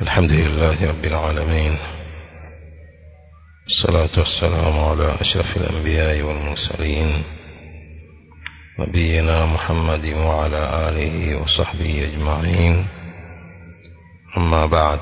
الحمد لله رب العالمين الصلاة والسلام على أشرف الأنبياء والمرسلين نبينا محمد وعلى آله وصحبه أجمعين أما بعد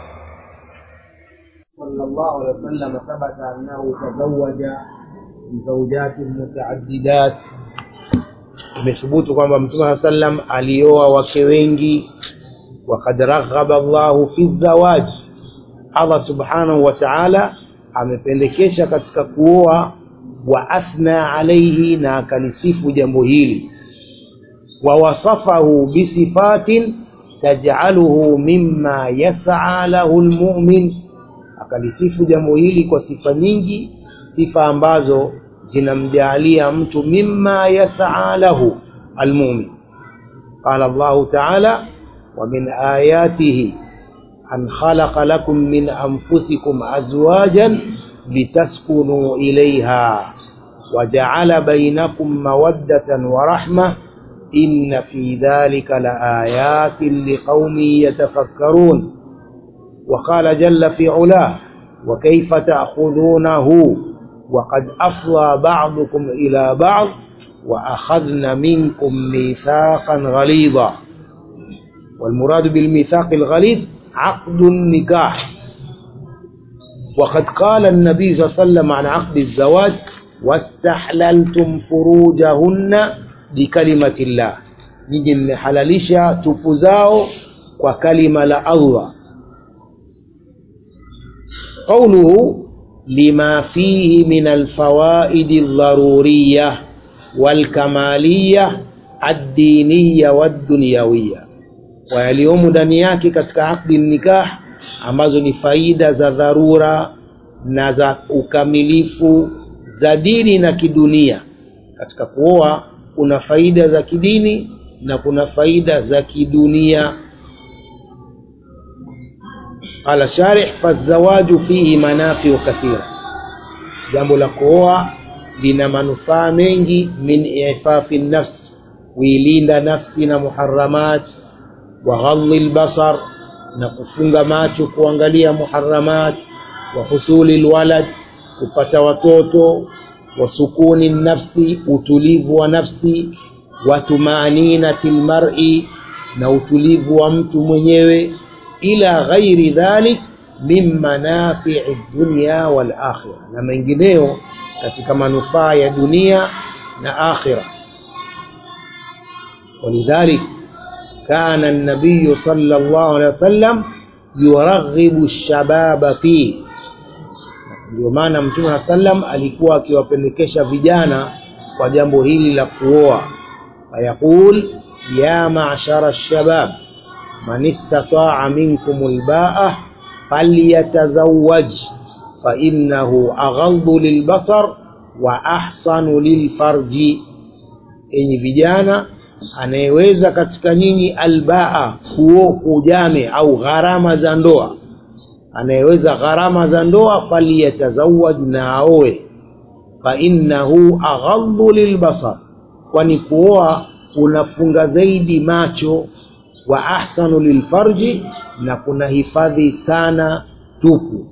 صلى الله عليه وسلم ثبت أنه تزوج زوجات متعددات imethubutu kwamba mtume saa sallam alioa wake wengi wakad raghaba llahu fi zawaj allah subhanahu wa taala amependekesha katika kuoa wa athna alaihi na akalisifu jambo hili wawasafahu bisifatin tajcaluhu mima yasaa lahu lmumin akalisifu jambo hili kwa sifa nyingi sifa ambazo zinamjaalia mtu mima yasaa lahu almumin qala llahu taala ومن آياته أن خلق لكم من أنفسكم أزواجا لتسكنوا إليها وجعل بينكم مودة ورحمة إن في ذلك لآيات لقوم يتفكرون وقال جل في علاه وكيف تأخذونه وقد أفضى بعضكم إلى بعض وأخذن منكم ميثاقا غليظا والمراد بالميثاق الغليظ عقد النكاح وقد قال النبي صلى الله عليه وسلم عن عقد الزواج واستحللتم فروجهن بكلمة الله نيجي محللشا تفزاو وكلمة لا الله قوله لما فيه من الفوائد الضرورية والكمالية الدينية والدنيوية kwa yaliyomo ndani yake katika akdi nikah ambazo ni faida za dharura na za ukamilifu za dini na kidunia katika kuoa kuna faida za kidini na kuna faida za kidunia qala sharih fazawaju fihi manafiu kathira jambo la kuoa lina manufaa mengi min ifafi nafsi kuilinda nafsi na muharamat waghadhi lbasar na kufunga macho kuangalia muharamat wa husuli lwalad kupata watoto wa sukuni nafsi utulivu wa nafsi wa tumaaninati lmari na utulivu wa mtu mwenyewe ila ghairi dhalik min manafii dunya walakhira na mengineyo katika manufaa ya dunia na akhira ولذلك كان النبي صلى الله عليه وسلم يرغب الشباب فيه ndio maana mtume saa sallam alikuwa akiwapendekesha vijana kwa jambo hili la kuoa fayaqul ya mashara lshabab man istataa minkum lbaa falyatazawaj fainahu aghadhu lilbasar wa ahsanu lilfarji enyi vijana anayeweza katika nyinyi albaa kuo ujame au gharama za ndoa anayeweza gharama za ndoa faliyatazawaj na aoe fainnahu aghadhu lilbasar kwani kuoa kunafunga zaidi macho wa ahsanu lilfarji na kuna hifadhi sana tupu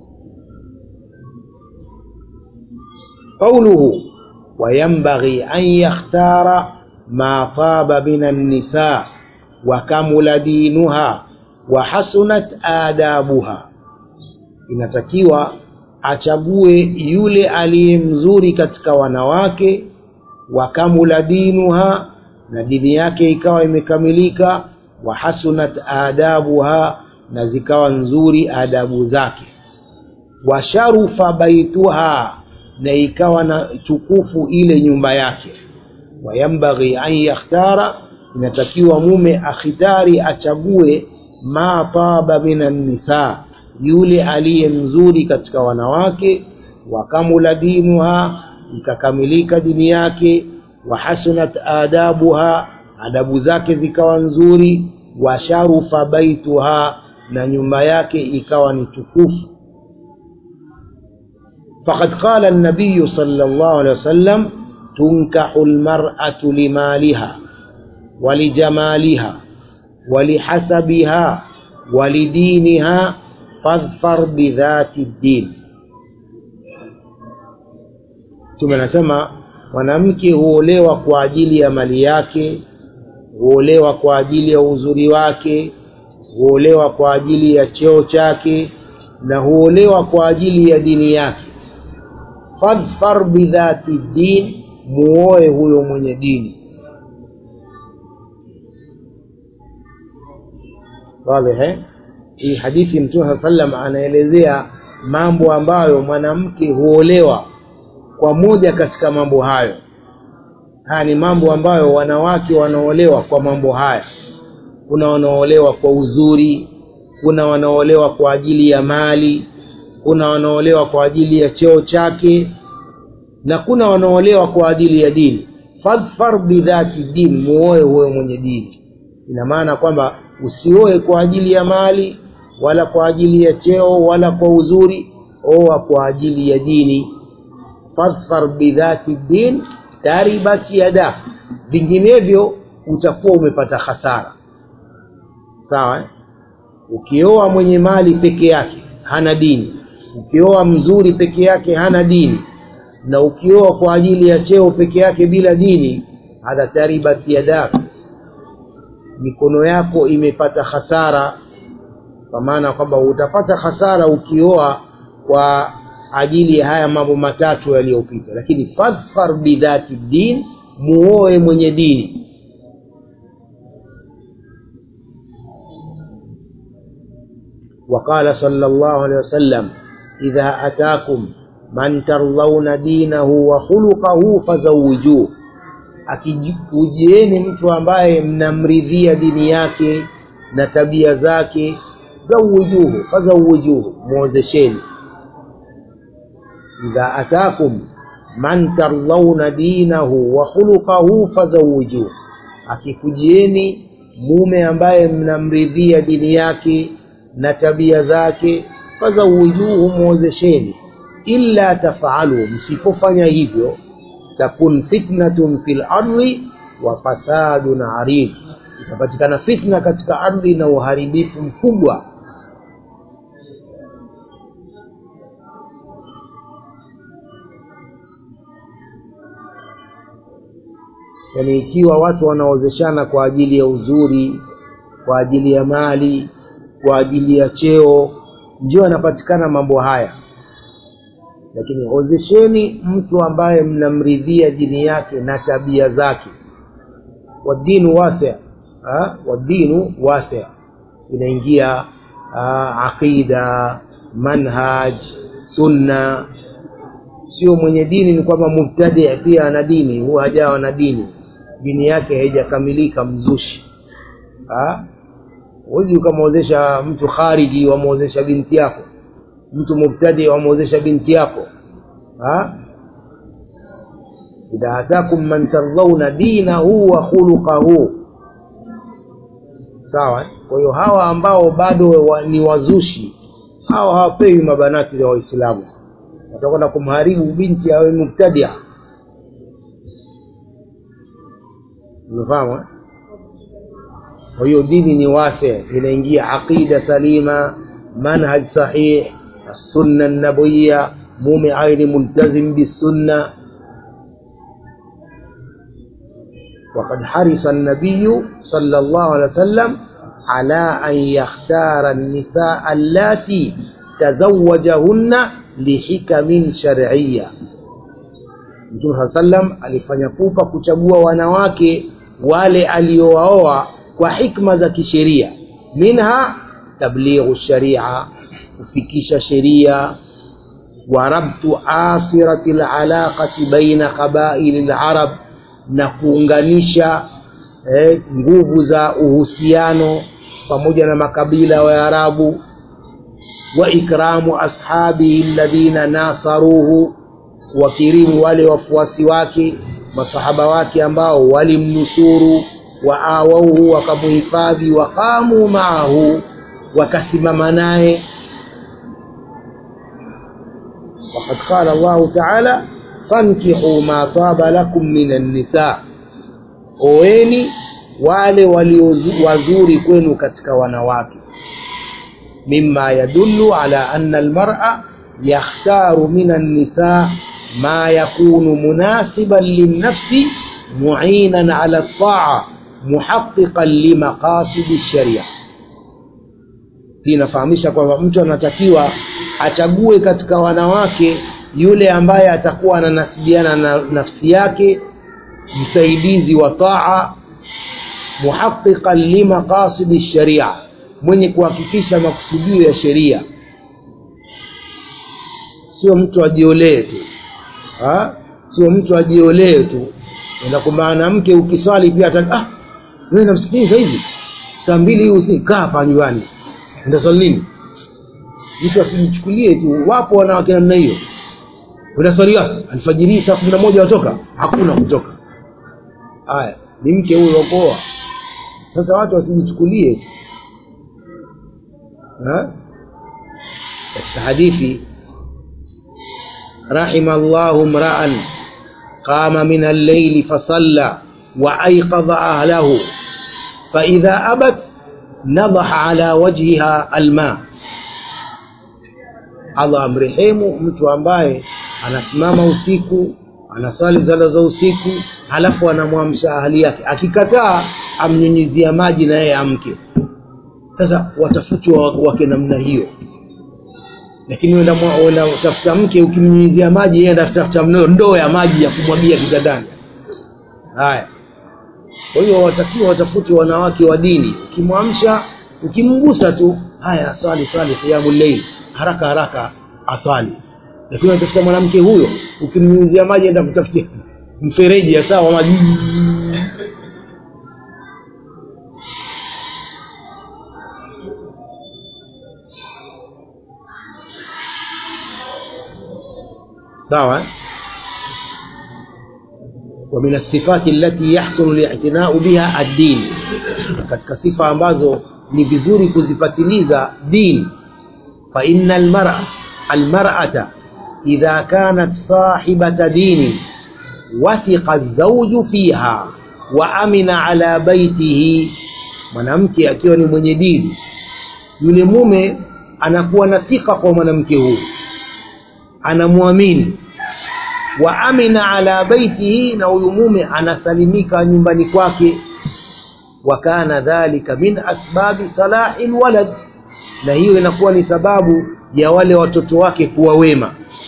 qauluhu wayambaghi an yakhtara ما طاب من النساء وكمل دينها وحسنت آدابها inatakiwa achague yule aliye mzuri katika wanawake wakamula dinuha na dini yake ikawa imekamilika wahasunat adabuha na zikawa nzuri adabu zake washarufa baituha na ikawa na tukufu ile nyumba yake wayambaghi an yakhtara inatakiwa mume akhitari achague ma taba minan nisa yule aliye mzuri katika wanawake wakamula dinuha ikakamilika dini yake wahasunat adabuha adabu zake zikawa nzuri washarufa baituha na nyumba yake ikawa ni tukufu faqad qala an-nabiy sallallahu alayhi wasallam تنكح المرأة لمالها ولجمالها ولحسبها ولدينها fadhfar bidhati ddin mtume anasema mwanamke huolewa kwa ajili ya mali yake huolewa kwa ajili ya uzuri wake huolewa kwa ajili ya cheo chake na huolewa kwa ajili ya dini yake fadhfar bidhati din muoe huyo mwenye dini wazi hii hadithi mtume saa sallam anaelezea mambo ambayo mwanamke huolewa kwa moja katika mambo hayo haya ni mambo ambayo wanawake wanaolewa kwa mambo haya kuna wanaolewa kwa uzuri kuna wanaolewa kwa ajili ya mali kuna wanaolewa kwa ajili ya cheo chake na kuna wanaolewa kwa ajili ya dini fadhfar bidhati din muoe huyo mwenye dini ina maana kwamba usioe kwa ajili ya mali wala kwa ajili ya cheo wala kwa uzuri oa kwa ajili ya dini fadhfar bidhati din taribat yada vinginevyo utakuwa umepata hasara sawa eh? ukioa mwenye mali peke yake hana dini ukioa mzuri peke yake hana dini na ukioa kwa ajili ya cheo peke yake bila dini hadha taribat yadak mikono yako imepata hasara kwa maana kwamba utapata hasara ukioa kwa ajili ya haya mambo matatu yaliyopita lakini fadhfar bidhati din muoe mwenye dini وقال صلى الله عليه وسلم إذا أتاكم من ترضون دينه وخلقه فزوجوه akikujieni mtu ambaye mnamridhia dini yake na tabia zake zawijuhu fazawijuhu mwozesheni idha atakum man tardhauna dinahu wa khuluqahu fazawijuhu akikujieni mume ambaye mnamridhia dini yake na tabia zake fazawijuhu mwozesheni illa tafalu msipofanya hivyo takun fitnatun fil ardi wa fasadun arid itapatikana fitna katika ardhi na uharibifu mkubwa yaani ikiwa watu wanaozeshana kwa ajili ya uzuri kwa ajili ya mali kwa ajili ya cheo ndio yanapatikana mambo haya lakini ozesheni mtu ambaye mnamridhia dini yake na tabia zake wadinu wasi wadinu wasi inaingia aqida manhaj sunna sio mwenye dini ni kwamba mubtadi pia ana dini huwa hajawa na dini dini yake haijakamilika mzushi huwezi ukamwozesha mtu khariji wamwozesha binti yako mtu mubtadi wamwozesha binti yako ha? idha atakum man tardhauna dinahu wa khuluqahu sawa kwa hiyo hawa ambao bado wa, ni wazushi hawa hawapewi mabanati za waislamu watakwenda kumharibu binti awe mubtadia umefahamu kwa hiyo dini ni wase inaingia aqida salima manhaj sahih السنة النبوية مومي عين ملتزم بالسنة وقد حرص النبي صلى الله عليه وسلم على أن يختار النساء اللاتي تزوجهن لحكم شرعية Mtume saa sallam alifanya pupa kuchagua wanawake wale aliowaoa kwa hikma za kisheria minha tablighu sharia kufikisha sheria wa rabtu asirati lalaqati baina qabaili larab na kuunganisha eh, nguvu za uhusiano pamoja na makabila ya arabu wa ikramu ashabihi alladhina nasaruhu wakirimu wale wafuasi wake masahaba wake ambao walimnusuru waawauhu wakamuhifadhi waqamu maahu wakasimama naye وقد قال الله تعالى فانكحوا ما طاب لكم من النساء oeni wale walio wazuri kwenu katika wanawake مما يدل على أن المرأة يختار من النساء ما يكون مناسبا للنفس معينا على الطاعة محققا لمقاصد الشريعة inafahamisha kwamba mtu anatakiwa achague katika wanawake yule ambaye atakuwa ananasibiana na nafsi yake msaidizi wa taa muhaqiqan limaqasidi sharia mwenye kuhakikisha makusudio ya sheria sio mtu ajiolee tu ha? sio mtu ajiolee tu enda kwa mwanamke ukiswali pia ata ah wewe namsikiliza hivi saa mbili hii usi kaa hapa nyumbani ndaswali nini mtu asijichukulie tu wapo wanawake namna hiyo unaswali wapi alfajiri saa kumi na moja watoka hakuna kutoka haya ni mke huyo wakoa sasa watu wasijichukulie katika hadithi رحم الله امرأ قام من الليل فصلى وأيقظ أهله فإذا أبت نضح على وجهها الماء Allah amrehemu mtu ambaye anasimama usiku anasali sala za usiku halafu anamwamsha ahali yake akikataa amnyunyizia maji na yeye amke sasa watafutwa wake namna hiyo lakini unatafuta mke ukimnyunyizia maji yeye anatafuta ndoo ya maji ya kumwagia kitandani haya kwa hiyo watakiwa watafute wanawake wa dini ukimwamsha ukimgusa tu haya swali swali qiyamul layl haraka haraka aswali lakini unatafuta mwanamke huyo ukimnyunyizia maji enda kutafutia mfereji ya sawa maji sawa ومن الصفات التي يحسن الاعتناء بها الدين katika sifa ambazo ni vizuri kuzifatiliza dini فإن المرأة المرأة إذا كانت صاحبة دين وثق الزوج فيها وأمن على بيته mwanamke akiwa ni mwenye dini yule mume anakuwa na thika kwa mwanamke huyu anamwamini wa amina ala baitihi na huyu mume anasalimika nyumbani kwake wa kana dhalika min asbabi salahi lwalad na hiyo inakuwa ni sababu ya wale watoto wake kuwa wema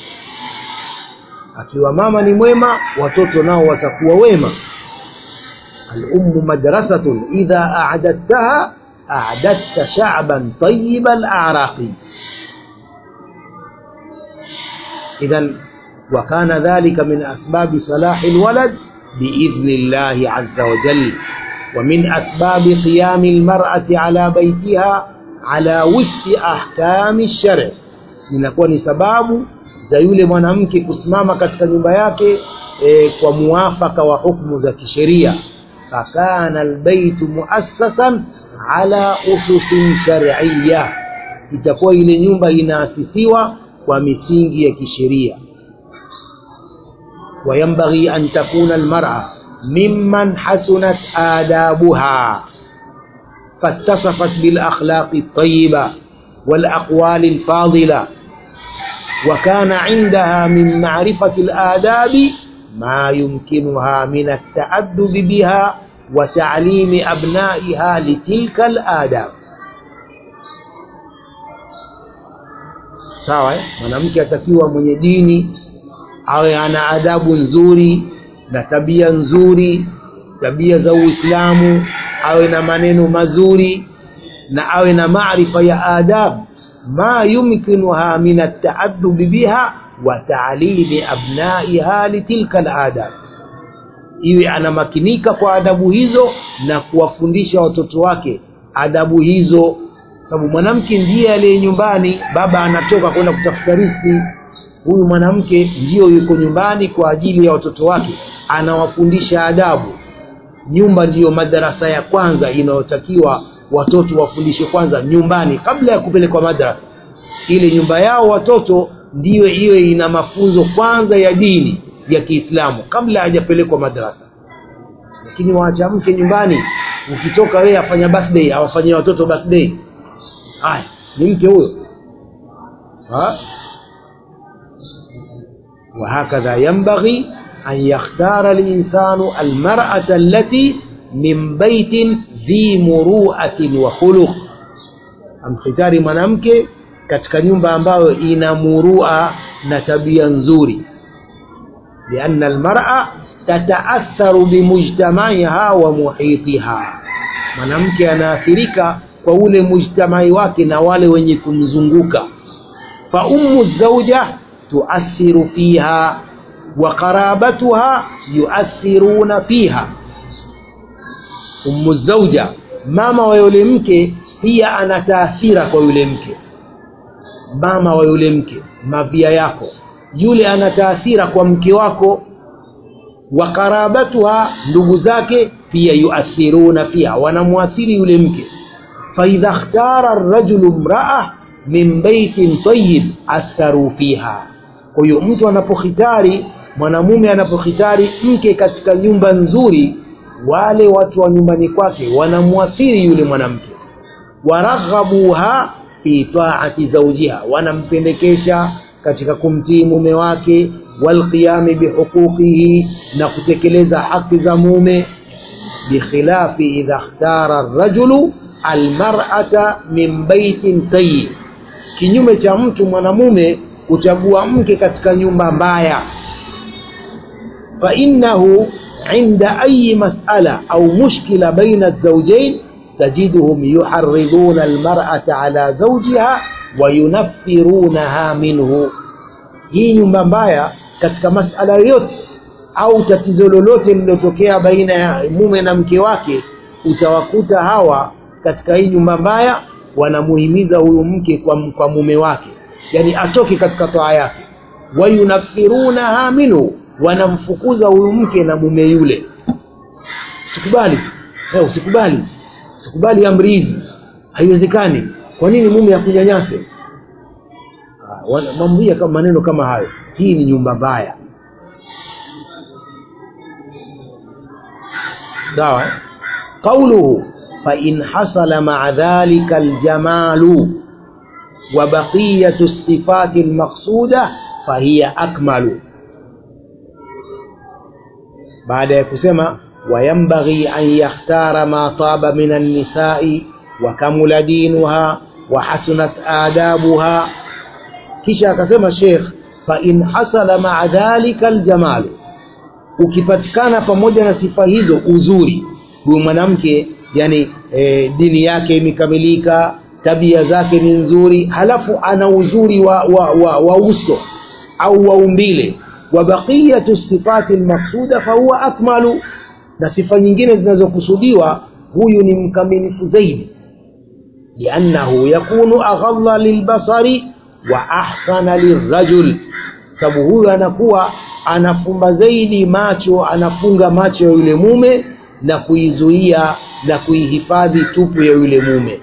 akiwa mama ni mwema watoto nao watakuwa wema الأم مدرسة إذا أعددتها أعددت شعبا طيب الأعراق إذا وكان ذلك من أسباب صلاح الولد بإذن الله عز وجل ومن أسباب قيام المرأة على بيتها على وفق أحكام الشرع inakuwa ni sababu za yule mwanamke kusimama katika nyumba yake e, kwa muafaka wa hukumu za kisheria fakana albaytu muassasan ala ususin shar'iyya itakuwa ile nyumba inaasisiwa kwa misingi ya kisheria وينبغي أن تكون المرأة ممن حسنت آدابها فاتصفت بالأخلاق الطيبة والأقوال الفاضلة وكان عندها من معرفة الآداب ما يمكنها من التأدب بها وتعليم أبنائها لتلك الآداب sawa mwanamke atakiwa mwenye dini awe ana adabu nzuri na tabia nzuri tabia za uislamu awe na maneno mazuri na awe na maarifa ya adabu ma yumkinuha min ataadubi biha wa taalimi abnaiha litilka aladab iwe anamakinika kwa adabu hizo na kuwafundisha watoto wake adabu hizo sababu mwanamke ndiye aliye nyumbani baba anatoka kwenda kutafuta riski huyu mwanamke ndiyo yuko nyumbani kwa ajili ya watoto wake anawafundisha adabu nyumba ndiyo madarasa ya kwanza inayotakiwa watoto wafundishwe kwanza nyumbani kabla ya kupelekwa madrasa ile nyumba yao watoto ndiyo iwe ina mafunzo kwanza ya dini ya kiislamu kabla hajapelekwa madrasa lakini waacha mke nyumbani ukitoka wewe afanya birthday awafanyia watoto birthday haya ni mke huyo ha? وهكذا ينبغي أن يختار الإنسان المرأة التي من بيت ذي مروءة وخلق amkhitari mwanamke katika nyumba ambayo ina murua na tabia nzuri lianna almar'a tataatharu bimujtamaiha wa muhitiha mwanamke anaathirika kwa ule mujtamai wake na wale wenye kumzunguka fa ummu zauja tuathiru fiha wa qarabatuha yuathiruna fiha ummu zauja mama wa yule mke pia ana taathira kwa yule mke mama wa yule mke mavia yako yule ana taathira kwa mke wako wa qarabatuha ndugu zake pia yuathiruna pia wanamwathiri yule mke faidha ikhtara rajulu mraa min baitin tayyib atharu fiha kwa hiyo mtu anapokhitari mwanamume anapokhitari mke katika nyumba nzuri wale watu wa nyumbani kwake wanamwathiri yule mwanamke waraghabuha fi taati zaujiha wanampendekesha katika kumtii mume wake walqiyami bihuquqihi na kutekeleza haki za mume bikhilafi idha ikhtara rajulu almar'ata min baitin tayyib kinyume cha mtu mwanamume kuchagua mke katika nyumba mbaya فإنه عند أي مسألة أو مشكلة بين الزوجين تجدهم يحرضون المرأة على زوجها وينفرونها منه hii nyumba mbaya katika masala yote au tatizo lolote lililotokea baina ya mume na mke wake utawakuta hawa katika hii nyumba mbaya wanamuhimiza huyu mke kwa, kwa mume wake yani atoke katika toa yake wayunafirunaha minhu wanamfukuza huyu mke na mume yule usikubali hey, usikubali usikubali amri hizi haiwezekani kwa nini mume akunyanyase mamwia kama maneno kama hayo hii ni nyumba mbaya sawa qauluhu fain hasala maa dhalika aljamalu wa baqiyatu sifati almaqsuda fahiya akmalu baada ya kusema wayambaghi an yakhtara ma taba min annisai wa kamula dinuha wa hasunat adabuha kisha akasema Sheikh fa in hasala ma'a dhalika aljamalu ukipatikana pamoja na sifa hizo uzuri huyu mwanamke yani e, dini yake imekamilika tabia zake ni nzuri halafu ana uzuri wa, wa, wa, wa uso au wa umbile wa baqiyatu sifati almaqsuda fahuwa akmalu na sifa nyingine zinazokusudiwa huyu ni mkamilifu zaidi liannahu yakunu aghalla lilbasari wa ahsana lirajul sababu huyu anakuwa anafumba zaidi macho anafunga macho ya yule mume na kuizuia na kuihifadhi tupu ya yule mume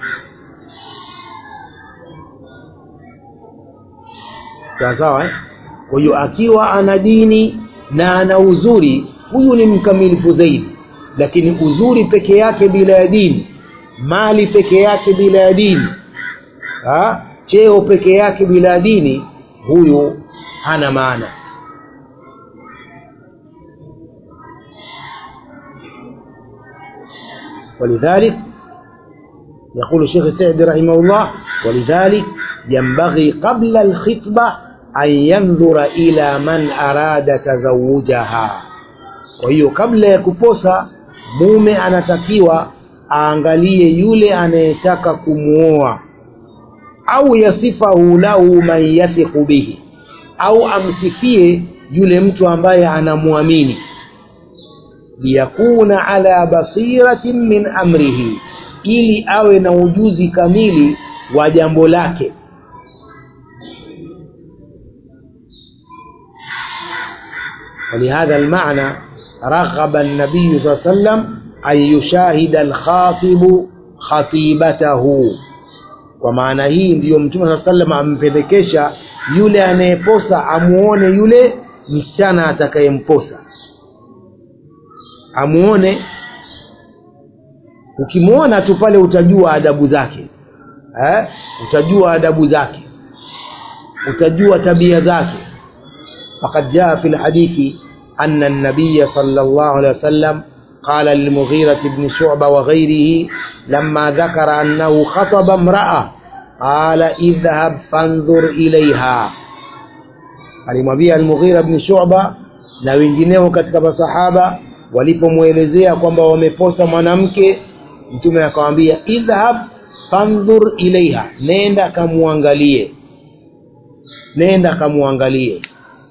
sawa sawa eh? kwa hiyo akiwa ana dini na ana uzuri huyu ni mkamilifu zaidi lakini uzuri peke yake bila ya dini mali peke yake bila ya dini ha? cheo peke yake bila dini huyu hana maana ولذلك يقول الشيخ السعدي رحمه الله ولذلك ينبغي قبل الخطبة أن ينظر إلى من أراد تزوجها وهي قبل يكبوسا mume anatakiwa aangalie yule anayetaka kumuoa au yasifahu lahu man yathiqu bihi au amsifie yule mtu ambaye anamwamini liyakuna ala basiratin min amrihi ili awe na ujuzi kamili wa jambo lake ولهذا المعنى رغب النبي صلى الله عليه وسلم أن يشاهد الخاطب خطيبته kwa maana hii ndiyo mtume saa salam ampendekesha yule anayeposa amuone yule msichana atakayemposa amuone ukimwona tu pale utajua adabu zake eh? utajua adabu zake utajua tabia zake فقد جاء في الحديث أن النبي صلى الله عليه وسلم قال للمغيرة بن شعبة وغيره لما ذكر أنه خطب امرأة قال اذهب فانظر إليها alimwambia Al-Mughira bin Shu'ba na wengineo katika masahaba walipomwelezea kwamba wameposa mwanamke mtume akamwambia idhhab fandhur ilaiha nenda kamuangalie nenda kamuangalie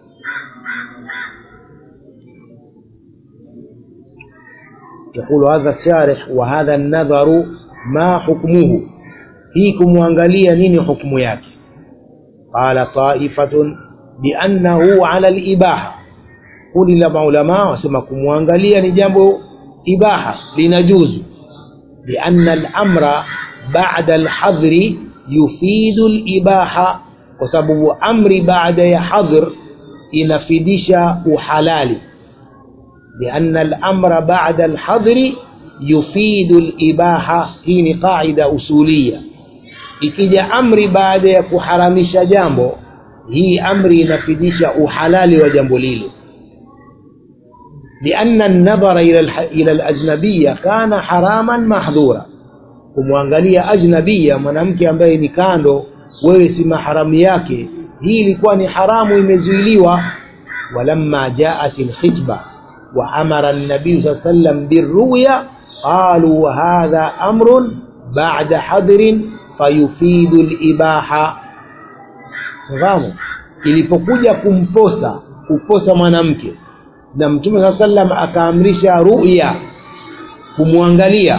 يقول هذا الشارح وهذا النظر ما حكمه hii kumwangalia nini hukumu yake qala taifatun biannahu ala libaha kundi la maulamaa wasema kumwangalia ni jambo ibaha linajuzu lianna lamra bada lhadhri yufidu libaha kwa sababu amri baada ya hadhr inafidisha uhalali لأن الأمر بعد الحظر يفيد الإباحة هي قاعدة أصولية ikija amri baada ya kuharamisha jambo hii amri inafidisha uhalali wa jambo lile lianna nadhara ila alajnabiya kana haraman mahdhura kumwangalia ajnabiya mwanamke ambaye ni kando wewe si maharamu yake hii ilikuwa ni haramu imezuiliwa walamma jaat alkhitba وأمر النبي صلى الله عليه وسلم بالرؤيا قالوا هذا أمر بعد حضر فيفيد الإباحة fahamu ilipokuja kumposa kuposa mwanamke na mtume saa sallam akaamrisha ruya kumwangalia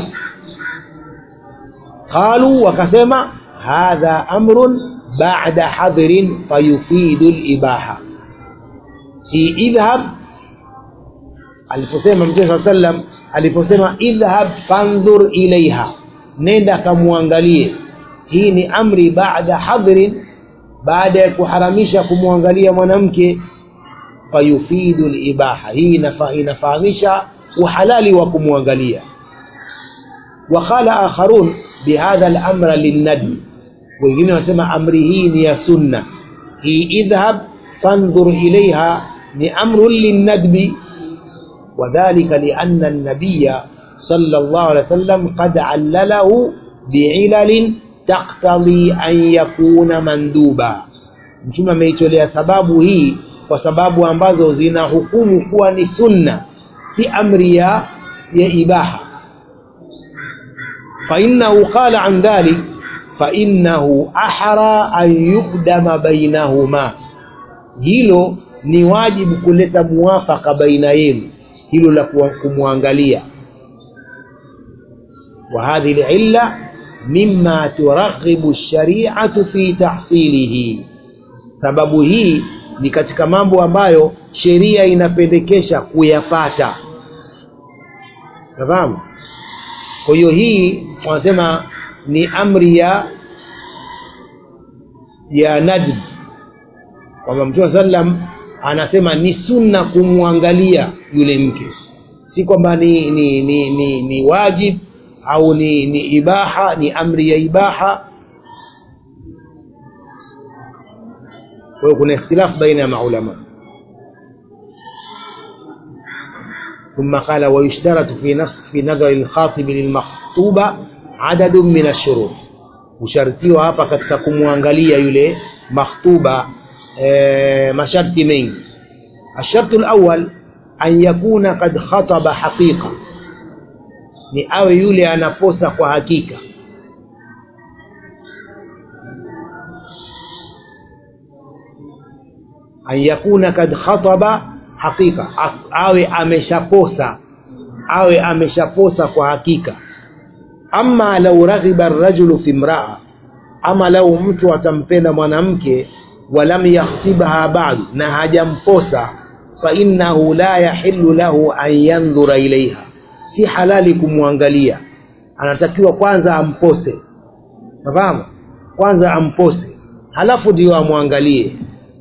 qalu wakasema hadha amrun bada hadhrin fayufidu libaha hii idhhab aliposema mtume saa sallam aliposema idhhab fandhur ilaiha nenda kamwangalie hii ni amri baada hadhrin baada ya kuharamisha kumwangalia mwanamke fayufidu libaha hii inafa, inafahamisha uhalali wa kumwangalia wakala akharun bihadha lamra linnadbi wengine wanasema amri hii ni ya sunna hii idhhab fandhur ilaiha ni amrun linnadbi وذلك لأن النبي صلى الله عليه وسلم قد علله بعلل تقتضي أن يكون مندوبا mtume ameitolea sababu hii kwa sababu ambazo zina hukumu kuwa ni sunna si amri ya ya ibaha fainahu qala an dhalik fainahu ahra an yukdama bainahuma hilo ni wajibu kuleta muwafaka baina yenu hilo la kumwangalia وهذه العلة مما ترغب الشريعة في تحصيله sababu hii ni katika mambo ambayo sheria inapendekesha kuyapata nafahamu kwa hiyo hii wanasema ni amri ya ya nadb kwamba mtume sallam anasema ni sunna kumwangalia yule mke si kwamba ni ni, ni, ni ni wajib au ni ni ibaha ni amri ya ibaha kwa hiyo kuna ikhtilaf baina ya maulama ثم قال ويشترط في نص في نظر الخاطب للمخطوبة عدد من الشروط ushartiwa hapa katika kumwangalia yule makhtuba e, masharti mengi الشرط الأول أن يكون قد خطب حقيقة ni awe yule anaposa kwa hakika an yakuna kad khataba hakika awe ameshaposa awe ameshaposa kwa hakika ama lau raghiba rajulu fi mraa ama lau mtu atampenda mwanamke walam yakhtibha badu na hajamposa fainnahu la yahillu lahu an yandhura ilaiha si halali kumwangalia anatakiwa kwanza ampose nafahamu kwanza ampose halafu ndio amwangalie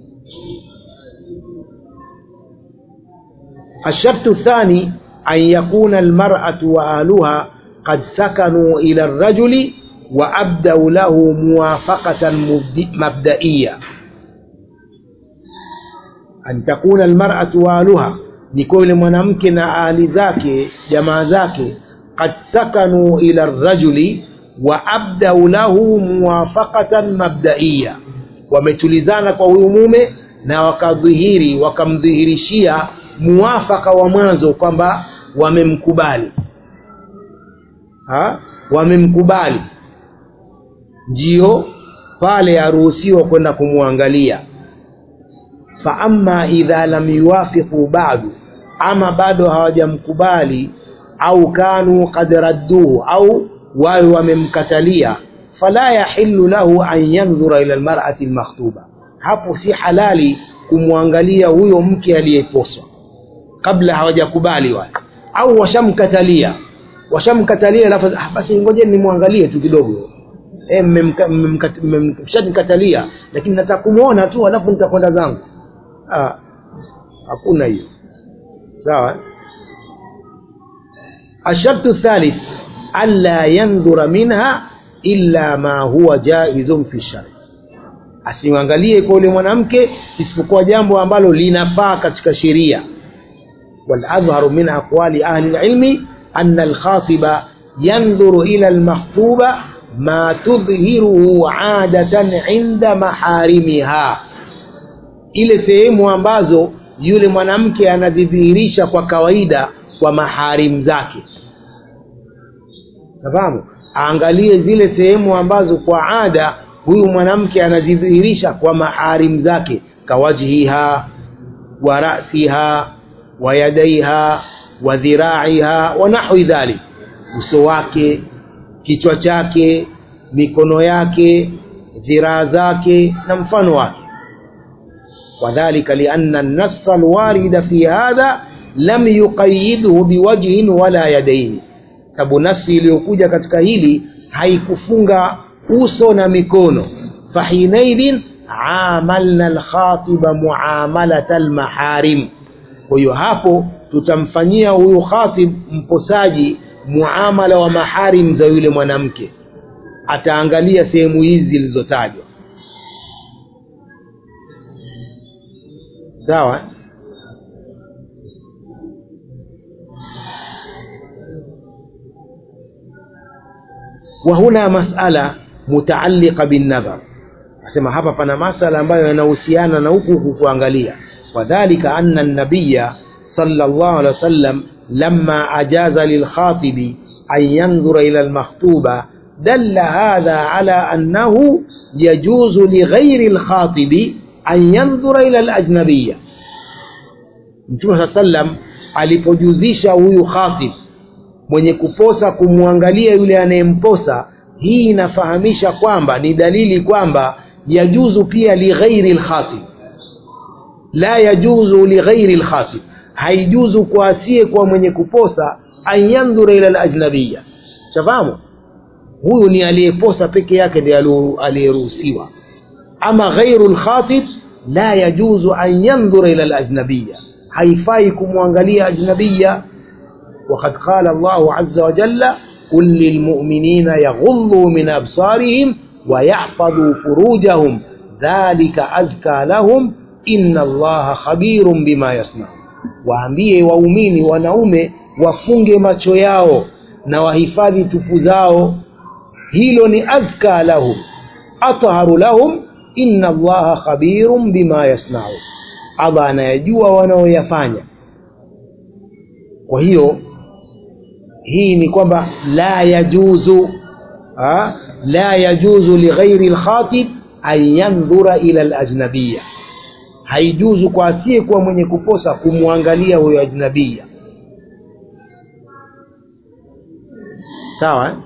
الشرط الثاني أن يكون المرأة وأهلها قد سكنوا إلى الرجل وأبدأ له موافقة مبد- مبدئية an takuna almar'atu wa ahluha ni kwa yule mwanamke na ahli zake jamaa zake qad sakanu ila rajuli wa abdau lahu muwafaqatan mabdaiya wametulizana kwa huyu mume na wakadhihiri wakamdhihirishia muwafaka wa mwanzo kwamba wamemkubali ha? wamemkubali ndio pale aruhusiwa kwenda kumwangalia faama idha lam yuwafiqu badu ama bado hawajamkubali au kanu qad radduhu au wawe wamemkatalia fala yahillu lahu an yandhura ila almar'ati almakhtuba hapo si halali kumwangalia huyo mke aliyeposwa kabla hawajakubali wale au washamkatalia washamkatalia alafu ah, basi ngojeni nimwangalie tu kidogo eh mmemka- mmemkat- mmem- mshanikatalia lakini nataka kumwona tu alafu nitakwenda zangu ah, hakuna hiyo sawa الشرط الثالث ألا ينظر منها إلا ما هو جائز في الشرع asiangalie kwa yule mwanamke isipokuwa jambo ambalo linafaa katika sheria والأظهر من أقوال أهل العلم أن الخاطب ينظر إلى المخطوبة ما تظهره عادة عند محارمها ile sehemu ambazo yule mwanamke anazidhihirisha kwa kawaida kwa maharim zake nafahamu aangalie zile sehemu ambazo kwa ada huyu mwanamke anazidhihirisha kwa maharim zake kawajhiha wa rasiha wa yadaiha wa dhiraiha wa nahwi dhalik uso wake kichwa chake mikono yake dhiraa zake na mfano wake وذلك لأن النص الوارد في هذا لم يقيده بوجه ولا يدين sababu nasi iliyokuja katika hili haikufunga uso na mikono fahinaidhin amalna alkhatiba muamalata almaharim kwa hiyo hapo tutamfanyia huyu khatib mposaji muamala wa maharim za yule mwanamke ataangalia sehemu hizi zilizotajwa sawa وهنا مسألة متعلقة بالنظر asema hapa pana masala ambayo yanahusiana na huku huku kuangalia wadhalika anna nabiya sallallahu alaihi wasallam lamma ajaza lilkhatibi an yandhura ila almakhtuba dalla hadha ala annahu yajuzu lighairi alkhatibi an yandhura ila alajnabiyya mtume saa sallam alipojuzisha huyu khatib mwenye kuposa kumwangalia yule anayemposa hii inafahamisha kwamba ni dalili kwamba yajuzu pia lighairi lkhatib la yajuzu lighairi lkhatib haijuzu kwa asiye kwa mwenye kuposa an yandhura ila lajnabiya shafahamu huyu ni aliyeposa peke yake ndiye aliyeruhusiwa ama ghairu lkhatib la yajuzu an yandhura ila lajnabiya haifai kumwangalia ajnabiya وقد قال الله عز وجل قل للمؤمنين يغضوا من أبصارهم ويحفظوا فروجهم ذلك أزكى لهم إن الله خبير بما يصنعون waambie waumini wanaume wafunge macho yao na wahifadhi tufu zao hilo ni azka lahum atharu lahum inna allaha khabirun bima yasnaun allah anayajua wanaoyafanya kwa hiyo hii ni kwamba la yajuzu ha? la yajuzu lighairi lkhatib an yandhura ila lajnabiya haijuzu kwa asiye kuwa mwenye kuposa kumwangalia huyo ajnabiya sawa eh?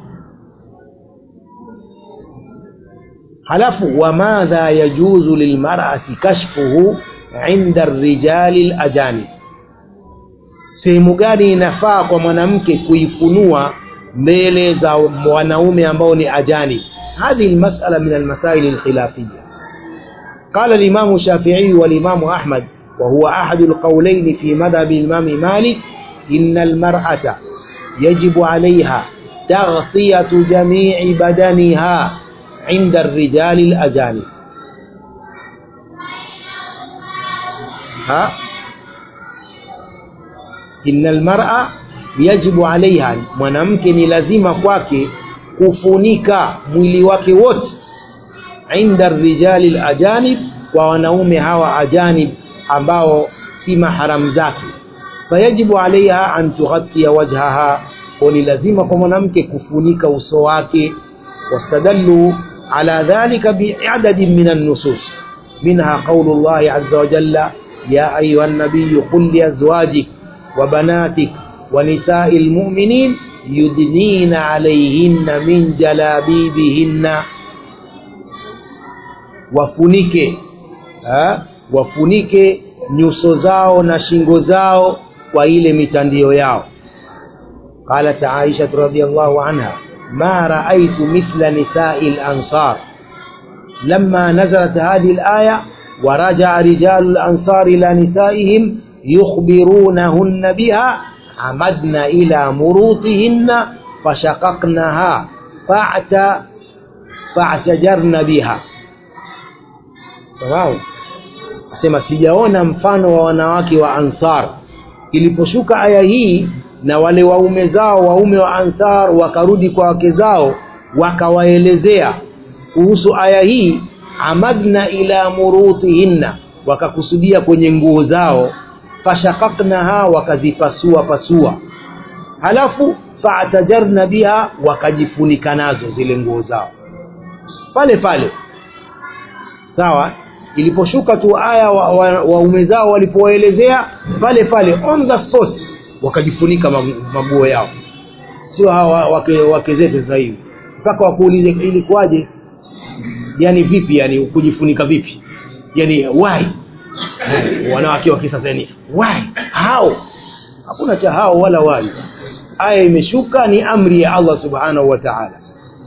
halafu wamadha yajuzu lilmarati kashfuhu inda rijali lajanib sehemu gani inafaa kwa mwanamke kuifunua mbele za wanaume ambao ni ajani هذه المسألة من المسائل الخلافية قال الإمام الشافعي والإمام أحمد وهو أحد القولين في مذهب الإمام مالك إن المرأة يجب عليها تغطية جميع بدنها عند الرجال الأجانب ها إن المرأة يجب عليها mwanamke ni lazima kwake kufunika mwili wake wote inda rijali lajanib kwa wanaume hawa ajanib ambao si maharam zake fayajibu alaiha an tughatia wajhaha kwa ni lazima kwa mwanamke kufunika uso wake wastadallu ala dhalika biadadin min annusus minha qaulu llahi aza wajalla ya ayuha nabiyu qul liazwajik وبناتك ونساء المؤمنين يدنين عليهن من جلابيبهن wafunike ha? wafunike nyuso zao na shingo zao kwa ile mitandio yao qalat aisha radhiyallahu anha ma raaitu mithla nisai lansar lama nazalat hadhihi alaya ورجع رجال الأنصار إلى نسائهم يخبرونهن بها عمدن إلى مروطهن فشققنها فاعت فاعتجرن بها تمام asema sijaona mfano wa wanawake wa ansar iliposhuka aya hii na wale waume zao waume wa ansar wakarudi kwa wake zao wakawaelezea kuhusu aya hii amadna ila murutihinna wakakusudia kwenye nguo zao fashakaknaha wakazipasua pasua halafu faatajarna biha wakajifunika nazo zile nguo zao pale pale sawa iliposhuka tu aya waume wa, wa zao walipowaelezea pale pale on the spot wakajifunika maguo yao sio hawa wake, wake zetu sasa hivi mpaka wakuulize ilikuwaje yani vipi yani kujifunika vipi yani why wanawake wa kisasa yani why how hakuna cha hao wala why aya imeshuka ni amri ya Allah subhanahu wa ta'ala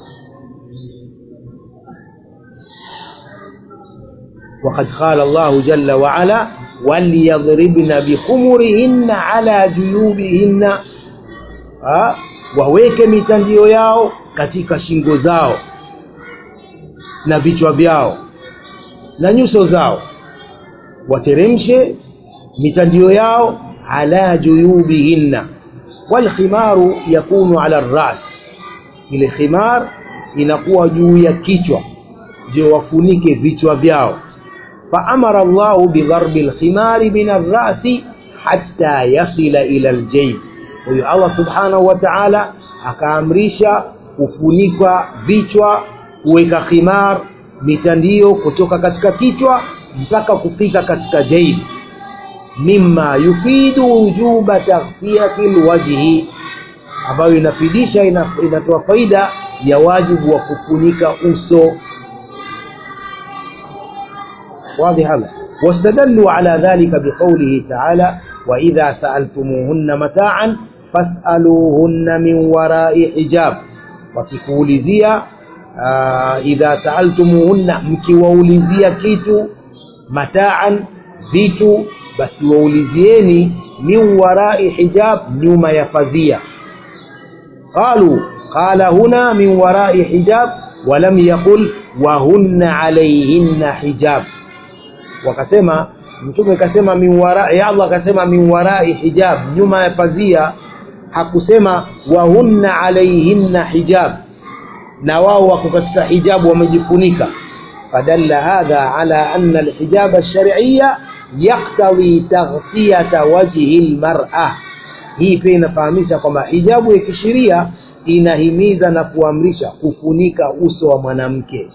وقد قال الله جل وعلا وليضربن بخمرهن على جيوبهن ha? waweke mitandio yao katika shingo zao na vichwa vyao na nyuso zao wateremshe mitandio yao ala juyubihinna walkhimaru yakunu ala ras ile khimar inakuwa juu ya kichwa ndio wafunike vichwa vyao faamara llahu bidharbi lkhimari min arrasi hatta yasila ila ljayb huyo allah subhanahu wa taala akaamrisha kufunikwa vichwa kuweka khimar mitandio kutoka katika kichwa mpaka kufika katika jaib mima yufidu wujuba taghfiyati lwajhi ambayo inafidisha inatoa faida ya wajibu wa kufunika uso واضح هذا واستدلوا على ذلك بقوله تعالى وإذا سألتموهن متاعا فاسألوهن من وراء حجاب وكيكوليزيا آه إذا سألتموهن مكيووليزيا كيتو متاعا vitu basi waulizieni min warai hijab nyuma ya fadhia qalu qala huna min warai hijab walam yaqul wahunna alaihinna hijab wakasema mtume kasema min warai Allah akasema min warai hijab nyuma ya pazia hakusema wahunna alaihinna hijab na wao wako katika hijabu wamejifunika fadalla hadha ala anna alhijab alshar'iyya yaqtadi taghtiyata wajhi almar'a hii pia inafahamisha kwamba hijabu ya kisheria inahimiza na kuamrisha kufunika uso wa mwanamke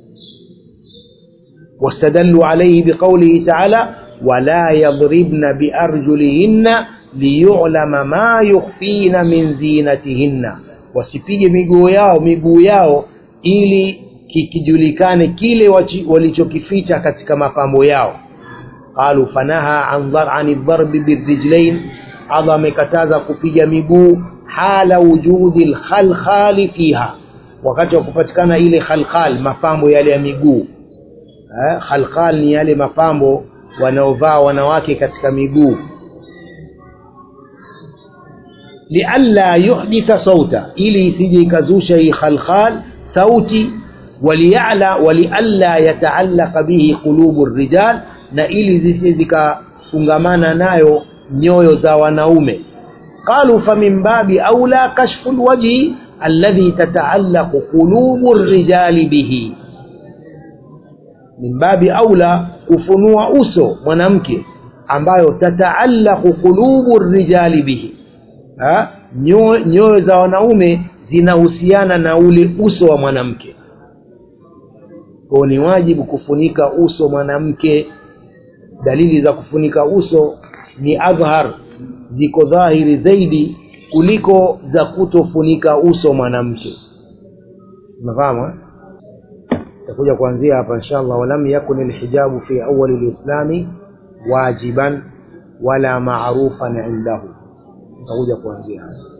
واستدلوا عليه بقوله تعالى ولا يضربن بأرجلهن ليعلم ما يخفين من زينتهن wasipige miguu yao miguu yao ili kikijulikane kile walichokificha katika mapambo yao qalu fanaha an ani dharbi birrijlain Allah amekataza kupiga miguu hala wujudi lkhalkhali fiha wakati wa kupatikana ile khalkhal mapambo yale ya miguu eh, khalkhal ni yale mapambo wanaovaa wanawake katika miguu lialla yuhditha sauta ili isije ikazusha hii khalkhal sauti waliyala walialla yataallaqa bihi qulubu rijal na ili zisije zikafungamana nayo nyoyo za wanaume qalu famin babi aula kashfu lwajhi alladhi tataallaqu qulubu rijali bihi min babi aula kufunua uso mwanamke ambayo tataallaqu qulubu rijali bihi ha? nyoyo nyoyo za wanaume zinahusiana na ule uso wa mwanamke kwao ni wajibu kufunika uso mwanamke dalili za kufunika uso ni adhhar ziko dhahiri zaidi kuliko za kutofunika uso mwanamke unafahamu takuja kuanzia hapa inshallah walam yakun alhijabu fi awali lislami wajiban wala marufan indahu takuja kuanzia hapa